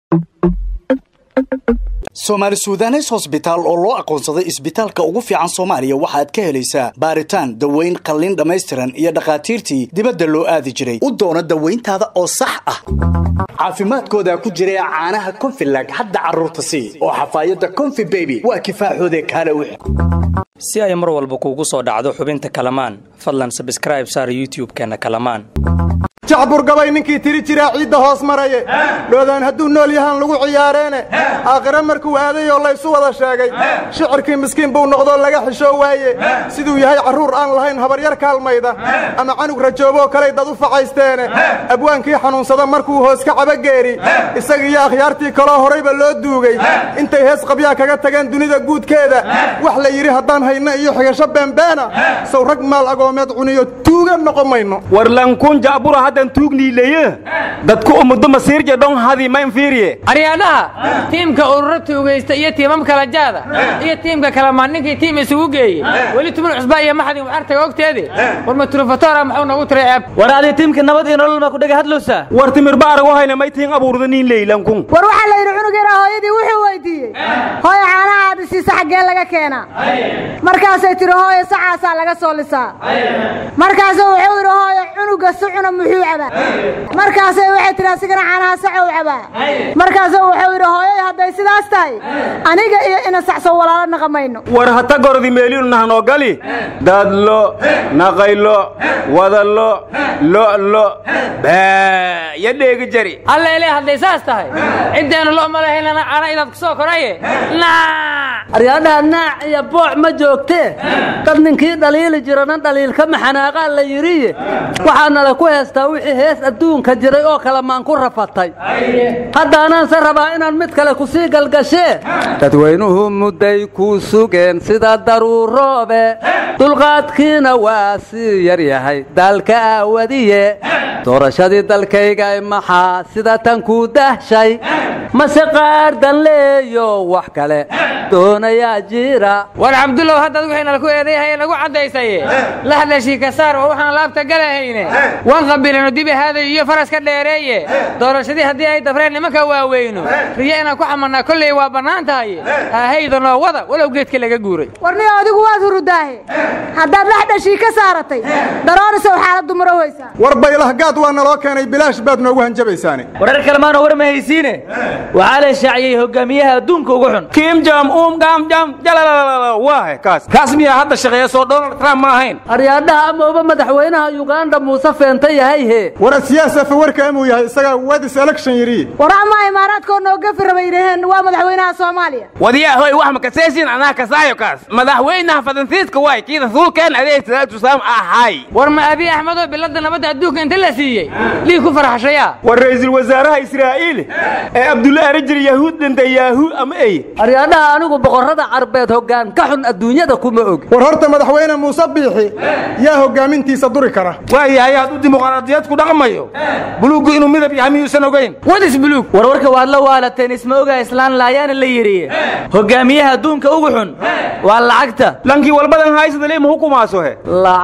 soomaali sudanes hosbitaal oo loo aqoonsaday isbitaalka ugu fiican soomaaliya waxaad ka helaysaa baaritaan daweyn qalliin dhammaystiran iyo dhakhaatiirtii dibadda loo aadi jiray u doono dawayntaada oo sax ah caafimaadkooda ku jira caanaha konfilag hadda carruurta sii oo xafaayadda konfi beby waa kifaaxoode kaale wix si ay mar walba kuugu soo dhacdo xubinta kalamaan fadlan sabskraib saar youtub-keenna kalamaan jacburgabay ninkii tiri jiraa ciidda hoos maraye dhoodaan hadduu nool yahaan lagu ciyaareene aakhire markuu aaday oo laysu wada sheegay shicirkii miskiin buu noqdoo laga xishoo waaye siduu yahay carruur aan lahayn habaryar kaalmayda ama canug rajooboo kaley dad u facaysteene abwaankii xanuunsada markuu hoos ka cabageeri isagiiyo akhyaartii kaloo horayba loo duugay intay hees qabyaa kaga tageen dunida guudkeeda wax la yidhi haddaan hayno iyo xigasho beenbeena sow rag maal agoomeed cuniyo tuuga noqon mayno warlankun jacbura haddan tuugniileye dadku umuddo masiirje dhon hadi ma infiiriye aryaadhaha tiimka ururo tuugaysta iyo tiimam kala jaada iyo tiimka kalamaan ninkii tiim isugu geeyey weli tuman cusbaa iyo maxadin waxartaga ogteedi war matrufatora maxuu nagu tiray ceeb war adii tiimka nabad iyo nolol ma ku dhega hadlowsaa war timirba aragu hayna may tiin abuurda niin leylankun war waxaa la yidhi cunug yaraa hooyadii wuxuu weydiiyey hooyo caanaha aad isiisa xaggee laga keenaa markaasay tidhi hooyo sacaasaa laga soo lisaa markaasuu wuxuu yidhi hooyo cunuga si cuna muxuu cabaa markaasay waxay tidhi asigana caanaha sacow cabaa markaasuu wuxuu yidhi hooyoy hadday sidaas tahay aniga iyo ina sacso walaalo naqamayno war hata gordi meeliinu nahnoo gali dadlo naqaylo wadalo lo'lo baa ya dheegi jari alla ileh hadday saas tahay ciddeenu lo ma lahaynana cana inaad ku soo koraye naac aryaadhaha naac iyo booc ma joogtee dad ninkii dhaliili jirana dhaliilka maxanaaqaa la yidhiye waxaanala ku heestaa wixii hees adduunka jiray oo kale maan ku rafatay haddaanaanse rabaa inaan mid kale ku sii galgashee dadweynuhu mudday kuu sugeen sida daruuroobe dulqaadkiina waa sii yar yahay daalka aawadiye doorashadii dalkaygay maxaa sida tan kuu dahshay mase qaardan leeyo wax kale doonayaa jira war cabdullow haddaad wixiinala ku eedayahaye nagu caddaysaye la hadlashii ka saar oo waxaan laabta galahayne wan qabilano dibi haaday iyo faraska dheereeye doorashadii haddii ay dafreen nimanka waaweyno riyo inaan ku xamarnaa kolley waa bannaan tahay haahaydanoo wada walow geedka laga guuray warniyo adigu waad hurudaahe haddaad laxdhashii ka saaratay daroorisow xaaladdu maro weysaa war baylahgaad waa naloo keenay bilaash baad noogu hanjabaysaane warar kalemaanoo war ma haysiine waxaa la shaaciyey hogaamiyaha adduunka ugu xun kim jam um gam jam jalalala waahe kaas kaas miyaa hadda shaqeeya soo donald trump ma ahayn aryaadhaha amauba madaxweynaha yuganda muuse feenta yahay he war siyaasafa warka amuu yahay isagaa wadis election yidhi war amaa imaaraadkoo noo gafi raba yidhaheen waa madaxweynaha soomaaliya wadiyaa hoy wax makaseesin anaa kasaayo kaas madaxweynaha fadansiiska waay kii rasuulkeen adeeg salaatu salaam ahay war ma abiy axmedoo biladda nabadda adduunka inta la siiyey lii ku farxashayaa war ra'iisul wasaaraha israa'iil ee abdullaahi rajir yahuud dhintay yaahu ama ey aryaadhaha anigu boqorrada carbeed hoggaan ka xun adduunyada kuma og war horta madaxweyne muuse biixi yaa hoggaamintiisa duri kara waayahay hadduu dimuqraadiyad ku dhaqmayo buluuggu inuu midab yahay miyuusan ogayn wadis buluug warwarka waad la waalateen isma ogaa islaan laayaana la yidhi hogaamiyaha adduunka ugu xun waa lacagta lankii walbadan haysadale ma hukumaaso he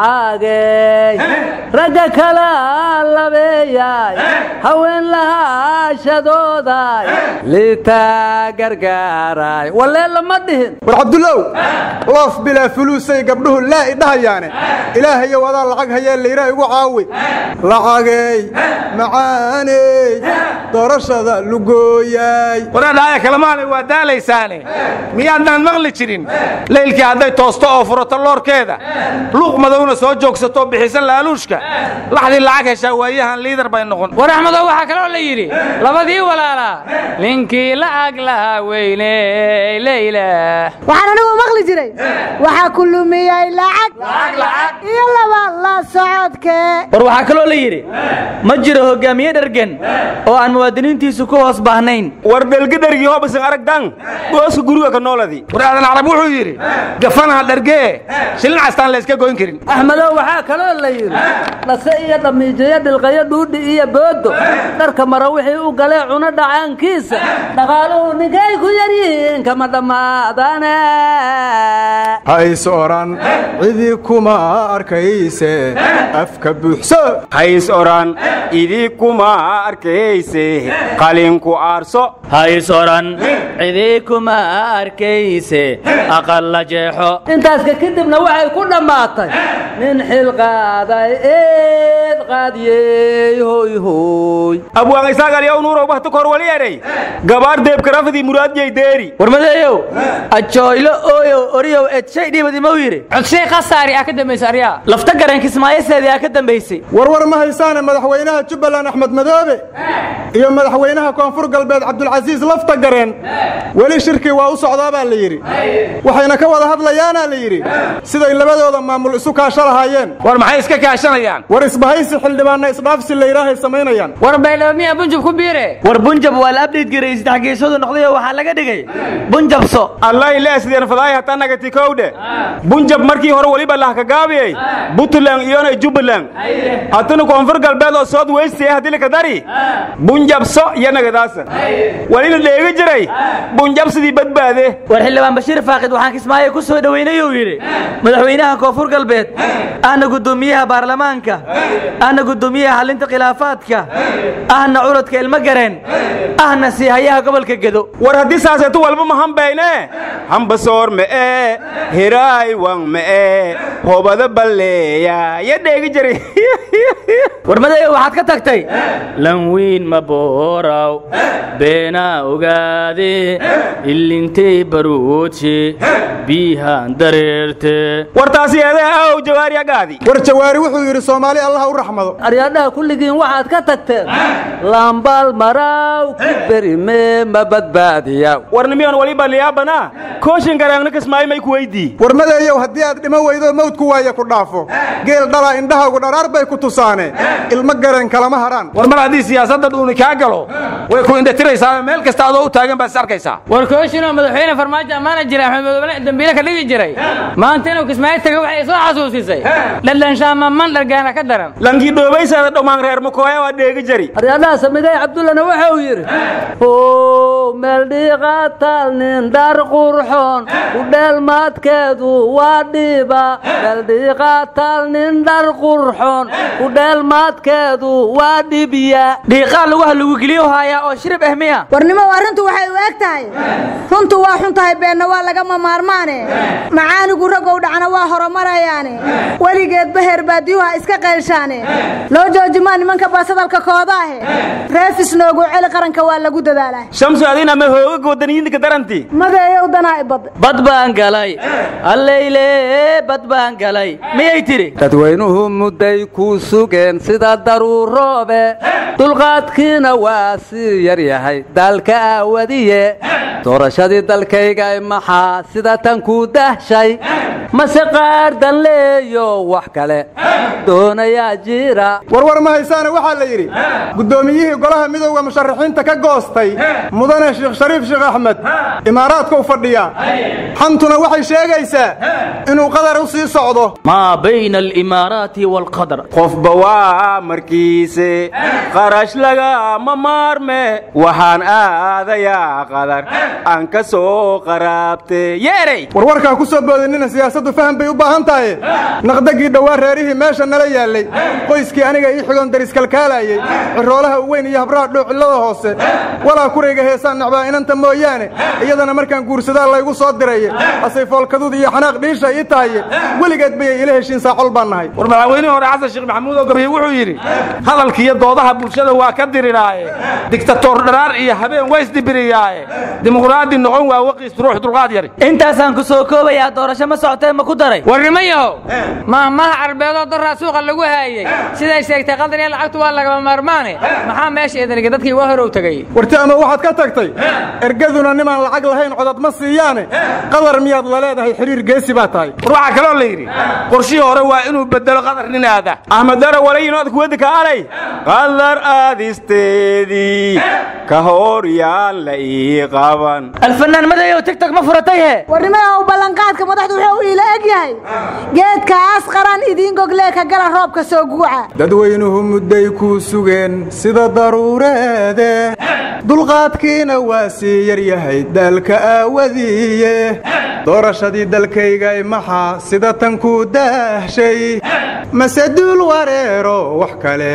lacagey ragga kala labeeyay haween lahaashadooday liitaa gargaaray walee lama dhihin war cabdullow loof bilaa fuluusay gabdhuhu laa idhahayaane ilaahayow adaa lacag hayee layraa igu caawi lacagey macaaney doorashada lugooyaay waradhaaya kalamaanay waa daalaysaane miyaadnaan maqli jirin laylkii hadday toosto oo furato loorkeeda luuq madowna soo joogsato bixisan laaluushka laxdii lacag heshaa waayahan liidar bay noqon war axmedow waxaa kaloo la yidhi labadii walaalaa ninkii lacag lahaa weyne leyla waxaan anigu maqli jiray waxaa ku lumiyey lacag iyo laba la socodkee war waxaa kaloo la yidhi ma jiro hogaamiye dhergen oo aan muwaadiniintiisu ku hoos baahnayn war dhelgadargii hobasan aragdan gooska guriga ka nooladii war aadan carab wuxuu yidhi gafanaha dhargee shilin castaan la iska goyn karin axmedow waxaa kaloo la yidhi dhase iyo dhamiijayo dhilqayo dhuudhi iyo boodo dharka mara wixii u galee cuno dhacaankiisa dhaqaaluhu ninkay ku yaryihiin kama dhammaadane hays oran cidii kuma arkayse afka buuxso hays oran idii kuma arkayse qalinku aarso hays oran cidii kuma arkayse aqal la jeexo intaaska kadibna waxay ku dhammaatay nin xil qaaday eed qaadiyey hoy hoy abwaan isaagalyaw nuurow bahta kor wali eray gabaar deebkarafadii muraadiyay deeri warmadeeyow ajooylo ooyow oriyow edshay dhiibadi mau yidhi codshay khasaari ah ka dambaysa aryaa lafta garanka ismaayaseedii aa ka dambaysay warwar ma haysaane madaxweynaha jubbaland axmed madoobe iyo madaxweynaha koonfur galbeed cabdulcasiis lafta gareen weli shirkii waa u socdaa baa la yidhi waxayna ka wada hadlayaanaa la yidhi siday labadooda maamul isu kaasho lahaayeen war maxay iska kaashanayaan war isbahaysi xildhibaanna isdhaafsi laydhaahay samaynayaan war baydhoomiya bunjub ku biire war bunjab waa la abdhiid garay saddex geesoodu noqday oo waxaa laga dhigay bunjabso allahi leesdeen fadaay hataa nagati kowdhe bunjab markii hore weliba lahkagaabiyey puntland iyona jubbaland hatana koonfur galbeed oo sood weyste haddii laka dari bunjabso iyo nagadaasa walina dheegi jiray bunjabsidii badbaade war xildhibaan bashiir faaqid waxaan kismaayo ku soo dhoweynay uu yidhi madaxweynaha koonfur galbeed ahna guddoomiyaha baarlamaanka ahna guddoomiyaha xallinta khilaafaadka ahna curadka ilmo gareen ahna siihayaha gobolka gedo war haddii saaseetu walba ma hambayne hambasoor me'e hiraay wan me'e hobada balleeya ya dheegi jiray warmadeeyo waxaad ka tagtay lanwiin ma booraw beenaa ogaade ilintay baruudshe biihaan dareerte war taasi eedee aw jawaari agaadi war jawaari wuxuu yidhi soomaali allah u raxmado aryaadhaha kulligiin waxaad ka tagteen lambaal maraaw ku berime ma badbaadiya war nimiyon waliba liyaabana kooshin garaangna kismaayo may ku weydii warmadeeyow haddii aad dhimo weydo mawdku waaya ku dhaafo geel dhalaa indhahaagu dharaar bay ku tusaane ilmo gareen kalama haraan war mar haddii siyaasadda dhuuni kaa galo way ku indhatiraysaa meel kasta adoo u taagan baad is arkaysaa war kooshinoo madaxweyne farmaajo ammaana jira axmed madoobele dambiile ka dhigi jiray maanta inuu kismaayo taga waxay soo xasuusisay dhaldhanshaamaman dhargaana ka daran lankii dhoobaysaada dhammaan reer makooya waa dheegi jari aryaadhaha samigay cabdullana waxa uu yidhi o meel dhiiqa taal nin dhar qurxoon u dheelmaadkeedu waa dhiiba meel dhiiqa taal nin dhar qurxoon u dheelmaadkeedu waa dhibya dhiiqaa lugaha lagu geliyo haayaa oo shirib eh miya warnimo arrintu waxay u eg tahay runtu waa xun tahay beenna waa lagama maarmaane macaanigu ragow dhacna waa horumarayaane weligeedba heer baadiyuha iska qaylshaane loo joojimaa nimanka baasadalka koodaahe reefis noogu celi qaranka waa lagu dadaalaa shamsu adina ma hooga wadaniyiinka daranti madeeyow danaa ibad bad baan galay alleyle bad baan galay miyay tidhi dadweynuhu mudday ku sugeen sida daruuroobe dulqaadkiina waa sii yar yahay dalka aawadiye doorashadii dalkaygay maxaa sida tan ku dahshay mase qaardan leeyo wax kale doonayaa jira warwar ma haysaane waxaa la yidhi guddoomiyihii golaha midowda musharaxiinta ka goostay mudane sheekh shariif sheekh axmed imaaraadka u fadhiya xantuna waxay sheegaysaa inuu qadar u sii socdo maa bayna alimaaraati waalqadar qofba waa markiise qarash lagama maarme waxaan aadayaa qadar aan ka soo qaraabte yeerey warwarkaa ku soo boodinina siyaasaddu faham bay u baahan tahay naqdagii dhowaa reerihii meesha nala yaallay qoyskii aniga ii xigoon dariskalkaalaayey ciroolaha u weyn iyo habraha dhoocillada hoose walaa kurayga heesaan necbaa inanta mooyaane iyadana markaan guursadaa laygu soo diraye asay foolkaduud iyo xanaaq dhiisha ii tahaye weligeed bayay ila heshiin saacol baan nahay war madaxweynihii hore xasan sheekh maxamuud oo gabriye wuxuu yidhi hadalkiiyo doodaha bulshada waa ka diriraaye digtatoor dharaar iyo habeen waa isdibiriyaaye dimuqraadi noqon waa waqiis ruux dulqaad yari intaasaan ku soo koobayaa doorasho ma socotee ma ku daray warnimo yahow maahmaha carbeedoo daraa suuqa lagu haayey siday sheegtay qadar iyo lacagtu waa lagama maarmaane maxaa meesha idinga dadkii waa horow tegay warti ama waxaad ka tagtay ergaduna nimaan lacag lahayn codad ma siiyaane qadar miyaad la leedahay xiriir geesi baa tahay war waxaa kaloo la yidhi qorshihii hore waa inuu bedelo qadar nin aada axmed dara walayinood kuwada ka alay qadar aadisteedii ka hor yaan la ii qaban alfanaan madayow tigtog ma furatay he warnimayahow ballanqaadka madaxdu wuxuu iila eg yahay geedkaas qaran idiin goglee ka gala roobka soo guuca dadweynuhu mudday kuu sugeen sida daruureede dulqaadkiina waa sii yaryahay daalka aawadiiye doorashadii dalkaygay maxaa sida tan ku daahshay mase duul wareero wax kale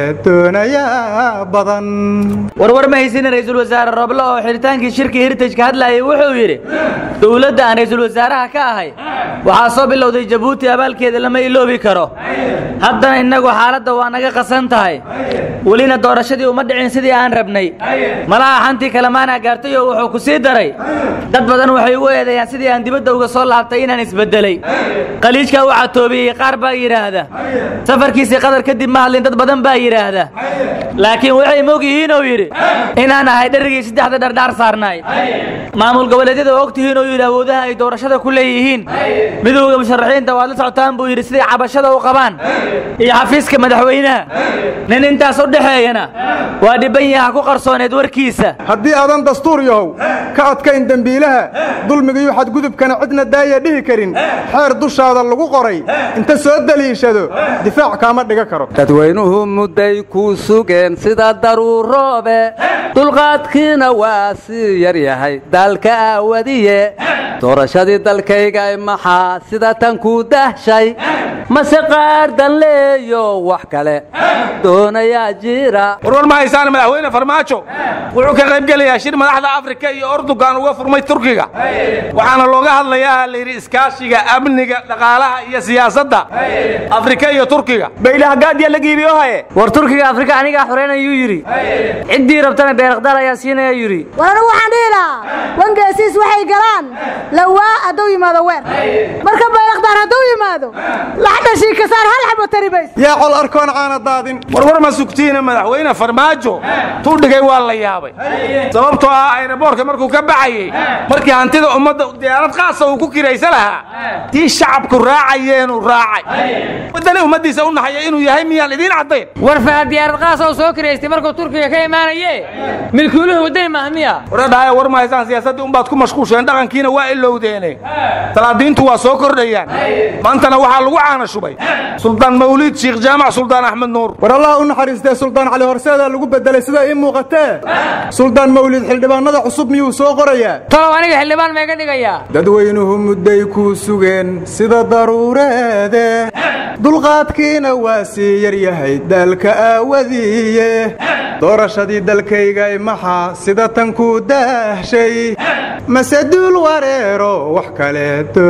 doonayaa badan warwar ma haysina ra'iisul wasaare roble oo xidhitaankii shirkii heritage ka hadlayay wuxuu yidhi dowladda aan ra'iisul wasaaraha ka ahay waxaa soo bilowday jabuuti abaalkeeda lama iloobi karo haddana innagu xaaladda waa naga qasan tahay welina doorashadii uma dhicin sidii aan rabnay malaha xantii kalemaanaa gaartay oo wuxuu ku sii daray dad badan waxay ugu eedeeyaan sidii aan dibadda uga soo laabtay inaan isbeddelay qaliijkaa u catoobiyey qaar baa yidhaahda safarkiisii qadar kadib ma hadlin dad badan baa yidhaahda laakiin waxay mog yihiin oo yidhi inaan ahay dherigii saddexda dhardhaar saarnaay maamul goboleedyada oo og tihiin oo yidhi awoodaha ay doorashada ku leeyihiin midowda musharaxiinta waad la socotaan buu yidhi siday cabashada u qabaan iyo xafiiska madaxweynaha nin intaas u dhexeeyana waa dhibban yaha ku qarsooneed warkiisa haddii aadan dastuur yahow ka adkayn dembiilaha dulmigiiyo xadgudubkana cidna daaya dhihi karin xeer dushaada lagu qoray inta soo daliishado difaac kaama dhiga karo dadweynuhu mudday ku sugeen sida daruuroobe dulqaadkiina waa sii yaryahay daalka aawadiye doorashadii dalkaygay maxaa sida tan ku dahshay mase qaar danleeyo wax kale doonayaa jira warwar ma haysaan madaxweyne farmaajo wuxuu ka qayb gelayaa shir madaxda afrika iyo ordugan uga furmay turkiga waxaana looga hadlayaa layidhi iskaashiga amniga dhaqaalaha iyo siyaasadda afrika iyo turkiga baydhahgaadya la giibiyo haye war turkiga afrika anigaa xoreynayuu yidhi ciddii rabtana beerakdaar ayaa siinaya yidhi war anigu waxaan dhihi lahaa wangeesiis waxay galaan lawaa hadduu yimaado weer marka bayrakdaar hadduu yimaado laxdhashii kasaar hal xabo taribays yaa col arkoon caana daadin warwar ma sugtiina madaxweyne farmaajo tuu dhigay waa la yaabay sababtoo ah ayraboorka markuu ka baxayey markii hantida ummadda diyaarad qaasa uu ku kiraysa lahaa tii shacabku raacayeenuu raacay wadani ummaddiisa u naxaya inuu yahay miyaan idiin caddayn war fahad diyaarad qaas oo soo kiraystay markuu turkiga ka imaanaye milkuuluhu wadani maaha miya waradhahaya war ma haysaan siyaasaddii unbaad ku mashquusheen dhaqankiina waa ilowdeene salaadiintu waa soo kordhayaan maantana waxaa lagu caana shubay suldaan mawliid sheekh jaamac suldaan axmed nuur war allah u naxariistee suldaan cali horseedaa lagu beddelay sida ii muuqatee suldaan mawlid xildhibaanada cusub miyuu soo qorayaa talow aniga xildhibaan meega dhigayaa dadweynuhu mudday ku sugeen sida daruureede dulqaadkiina waa sii yaryahay daalka aawadiiye doorashadii dalkaygay maxaa sida tan ku daahshay mase duul wareero wax kale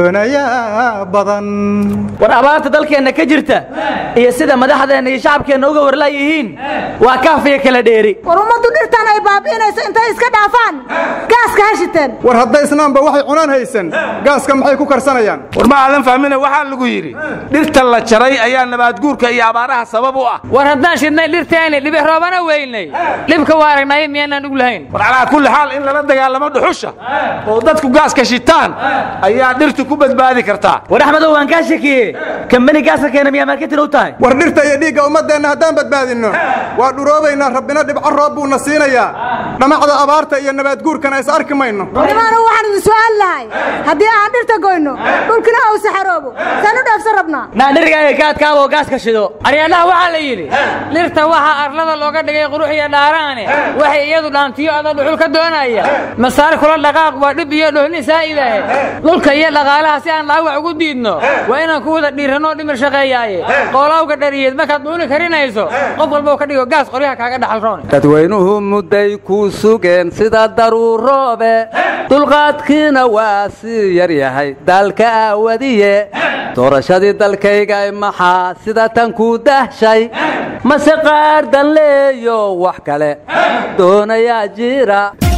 doonayaa badan war abaarta dalkeenna ka jirta iyo sida madaxdeenna iyo shacabkeenna uga warlaayihiin waa kaafiya kala dheeri war ummaddu dhirtan ay baabi'inayso intay iska dhaafaan gaaska ha shiteen war haddaysnaanba waxay cunaan haysan gaaska maxay ku karsanayaan war ma aadan fahmine waxaa lagu yidhi dhirta la jaray ayaa nabaadguurka iyo abaaraha sabab u ah war haddaan shidnay dhirteeni dhibi roobana weynay dhibka waa aragnaaye miyaanaan ug lahayn war calaa kulli xaal in lala dagaalamo dhuxusha oo dadku gaaska shitaan ayaa dhirtu ku badbaadi kartaa war axmedow waan kaa shakiyey kambani gaaska keena miyaa marketin u tahay war dhirta iyo dhiigga ummaddeenna haddaan badbaadinno waa dhuroobaynaa rabbina dhibco roob buuna siinayaa dhamacda abaarta iyo nabaadguurkana is arki mayno nimaanu waxaan idin su'aal lahay haddii aan dhirta goyno dhulkina uu saxaroobo saan u dhaafsan rabnaa naa dheriga ka adkaaba oo gaaska shido aryaadhaha waxaa la yidhi dhirta waxaa arlada looga dhigay qurux iyo dhaaraane waxay iyadu dhaantiyo ada dhuxul ka doonaya masaar kula dhaqaaq waa dhib iyo dhohni saa'idahe dhulka iyo dhaqaalaha si aan dhaawac ugu diidno waa inaan ku wada dhiiranoo dhimir shaqeeyaaye qoolawga dhariyeed markaad dhuuli karinayso qof walboo ka dhigo gaas qoryaha kaaga dhaxal roone dadweynuhu mudday ku sugeen sida daruuroobe dulqaadkiina waa sii yaryahay daalka aawadiye doorashadii dalkaygay maxaa sida tan ku dahshay mase qaar danleeyo wax kale doonayaa jira